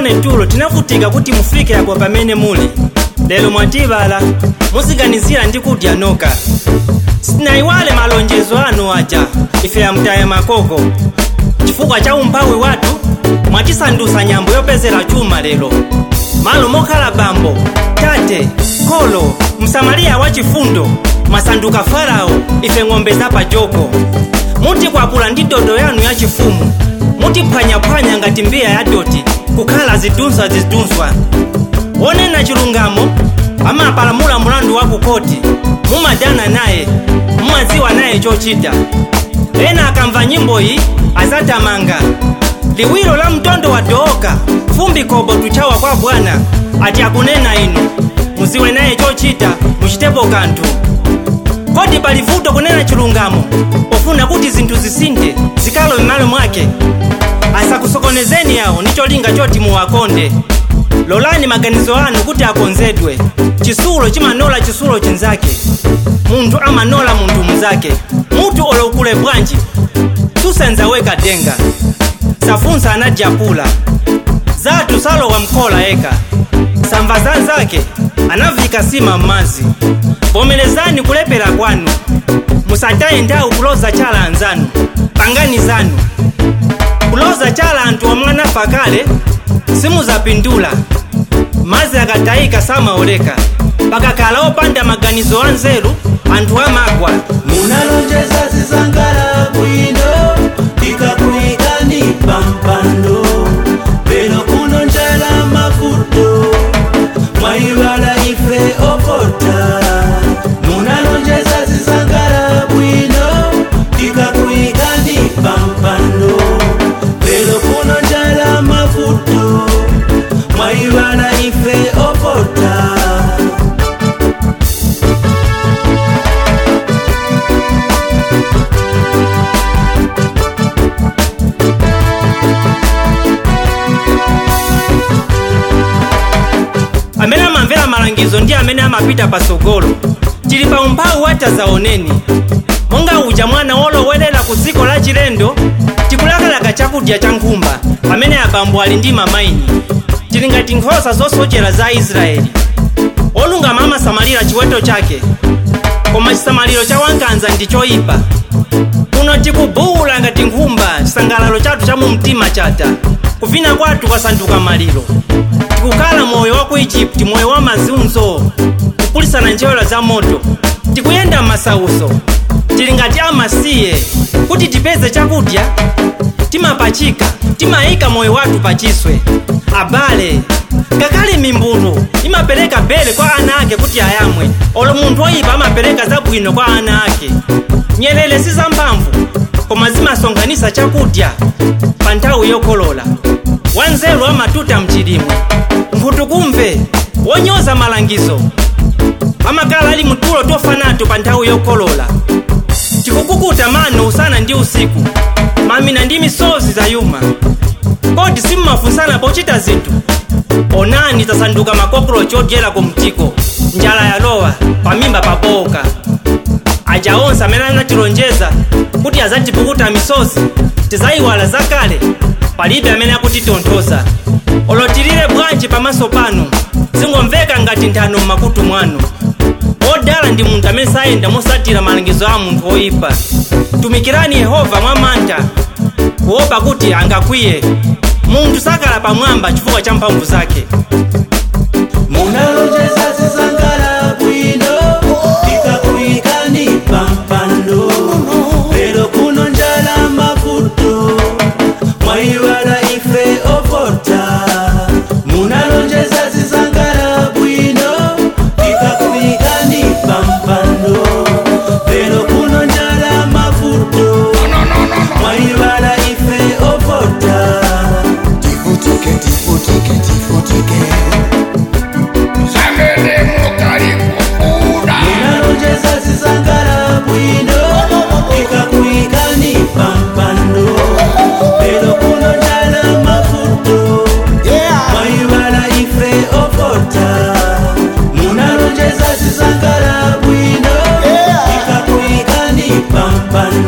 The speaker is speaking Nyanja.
mune tulo tinavutika kuti mufike apo pamene muli lero mwatibala musiganizira ndi kudya noka sinayiwale malonjezo anu aja ife amtaya makoko chifukwa cha umphawi wathu mwatisandusa nyambo yopezera chuma lero malo mokhala bambo tate kholo msamariya wachifundo mwasanduka farao ife ng'ombe zapajoko mutikwapula ndi dodo yanu yachifumu mutiphwanyaphwanya ngati mbiya ya doti kukhala zidunswa zidunswa wonena chilungamo amapalamula mulandu wa kukoti mumadana naye mumadziwa naye chochita ena akamva nyimbo iyi azatamanga liwiro la mtondo wa dooka fumbi kobo tuchawa kwa bwana ati akunena inu muziwe naye chochita muchitepo kanthu kodi pali vuto kunena chilungamo pofuna kuti zinthu zisinthe zikalo m'malo mwake asakusokonezeni yawo ndi cholinga choti muwakonde lolani maganizo anu kuti akonzedwe chisulo chimanola chisulo chinzake munthu amanola munthu mnzake mutu olokule bwanji susenza weka denga safunsa anadyapula zatu salowa mkhola eka samva zanzake anavika sima m'madzi vomerezani kulepera kwanu musataye nthawi kuloza chala anzanu pangani zanu kuloza chala anthu omwe anafa kale simuzapindula madzi akatayika samaoleka pakakhala opanda maganizo anzeru anthu amagwa munalonjeza zizangala bwino ikakuyikani pampando peno kuno njala mavuto mwayiwala ife okota munalonjeza zizangala bwino ikakuyikani pampando peno kuno njala mavuto mwayiwala ife okota amene amamvera malangizo ndi amene amapita pasogolo tili pa umphawi watazaoneni monga uja mwana wolowerera ku dziko la chilendo tikulakalaka chakudya cha nkhumba pamene abambo ali ndi mamaini tili ngati nkhosa zosochera za israeli olungama amasamalira chiweto chake koma chisamaliro cha wankanza ndi choyipa kuno tikubuwula ngati nkhumba chisangalalo chathu cha mu mtima chata kuvina kwathu kwasanduka maliro tikukhala moyo wa ku igupti moyo wa mazunzo kupulisana njewera za moto tikuyenda m'masauso tili ngati amasiye kuti tipeze chakudya timapachika timayika moyo wathu pachiswe abale ngakhale mimbulu imapereka bere kwa ana ake kuti ayamwe olo munthu oyipa amapereka zabwino kwa ana ake nyerere si zamphamvu koma zimasonkhanitsa chakudya pa nthawi yokolola wanzeru amatuta mchilimwe nkhutukumve wonyoza malangizo amakhala ali mtulo tofanato pa nthawi yokolola tikukukuta mano usana ndi usiku mamina ndi misozi zayuma kodi simmafunsana pochita zinthu onani tasanduka makokolochi odyera ku mtiko njala yalowa pamimba paboka aja onse amene anatilonjeza kuti azatipukuta misozi tizayiwala zakale palibe amene akutitonthoza olotilire bwanji pamaso panu zingomveka ngati nthano m'makutu mwanu odala ndi munthu amene sayenda mosatira malangizo a munthu oyipa tumikirani yehova mwamantha kuopa kuti angakwiye munthu sakala pamwamba chifukwa cha mphamvu zake munalonjeza zizangala bwino ikakuyikani pampando lero kuno njala mavuto mwayiwala ife okota munalonjeza zizangala bwino ikakuyikani pampando lero kuno njala mavuto mwayiwala ife okota tifutike tifutike tifutike Zamene mukali kukula munalonjeza zizangala bwino ikakuyikani pampando lero kuno njala mavuto mwayiwala ife okota munalonjeza zizangala bwino ikakuyikani pampando